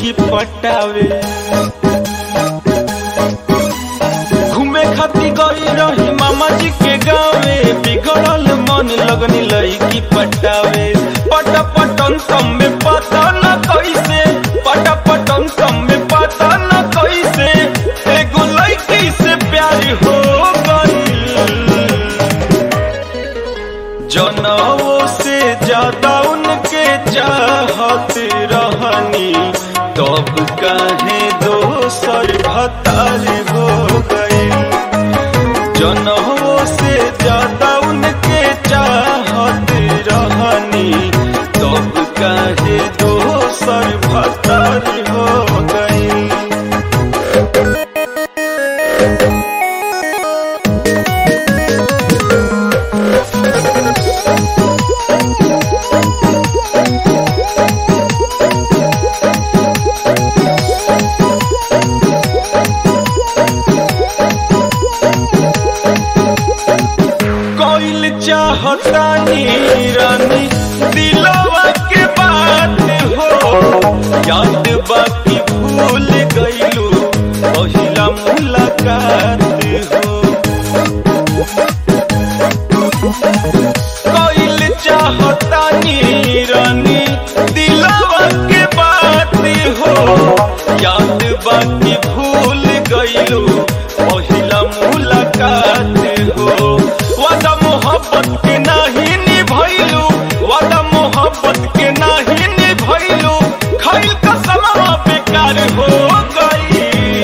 लईकी पटावे घूमे खाती गई रही मामा जी के गावे बिगड़ल मन लगनी लईकी पटावे पट पटन तम में पता न कैसे पट पटन तम में पता न कैसे एगो लईकी से प्यार हो गई जनवों से ज्यादा उनके चाहत रहनी तब काहे दोसर भतार हो गई जनवों से ज्यादा उनके चाहत रहनी तब काहे दोसर भतार हो गई कोइल चाहतानी रानी दिलवा के बात हो याद बाकी भूल गईलू पहिला मुलाकात हो कोइल चाहतानी रानी दिलवा के बात हो याद बाकी भूल गईलू पहिला मुलाकात हो वादा मोहब्बत के नाही निभैलू वादा मोहब्बत के नाही निभैलू खैल कसमवा बेकार हो गई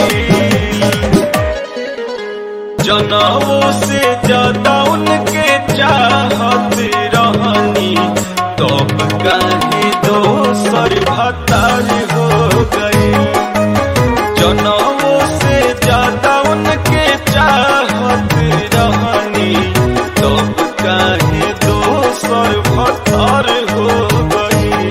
जनवों से ज्यादा उनके चाहत रहनी तब काहे दोसर भतार हो गई जनवों से ज्यादा उनके चाहत रहनी तब काहे दोसर भतार हो गई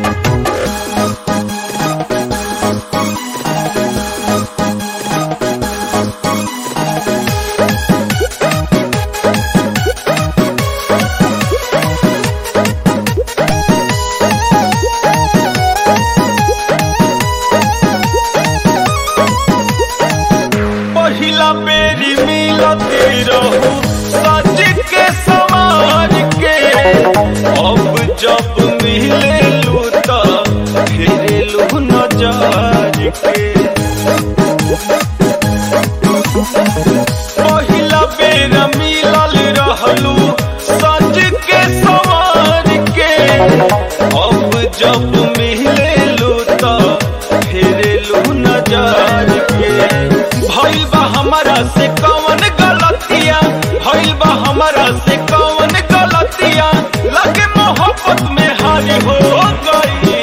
पहिला बेरी मिलते रहू सच के समाज के अब जब मिले लू तो फेरेलू नजर के पहिला बेर मिलल रहलू सच के समाज के अब जब मिले लू तो फेरेलू नजर के भइल बा हमारा से कौन गलतिया भइल बा हमारा से कौन गलतिया लगे मोहब्बत में हारी हो गई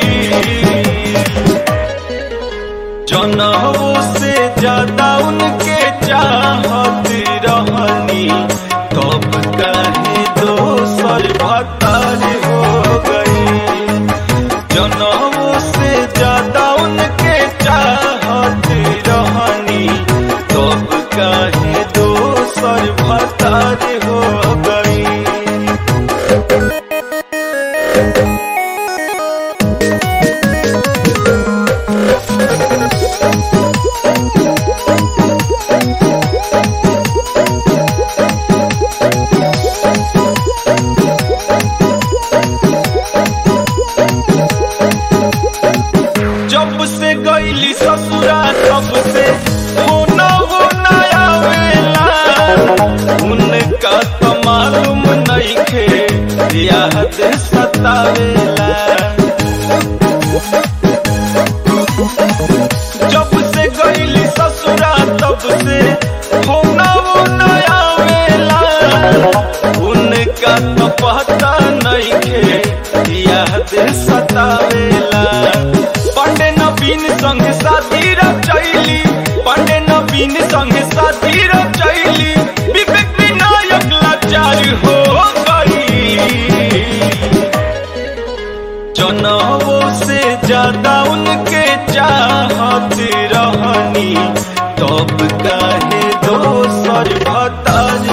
जनवों से ज्यादा उनके चाहत रहनी तब काहे दोसर भतार हो गई जनवों से ज्यादा उनके चाहत रहनी तब काहे दोसर भतार हो गई जब से गईली ससुरा तब से होना वो नया वेला उनका तो मालूम नहीं खे याद सतावेला जब से गईली ससुरा तब से होना वो नया वेला उनका तो पता नहीं खे याद सतावेला पंडे नवीन संग साथी रचैली पंडे नवीन संग साथी रचैली विवेक विनायक लाचार हो गई जनवों से ज्यादा उनके चाहत रहनी तब काहे दोसर भतार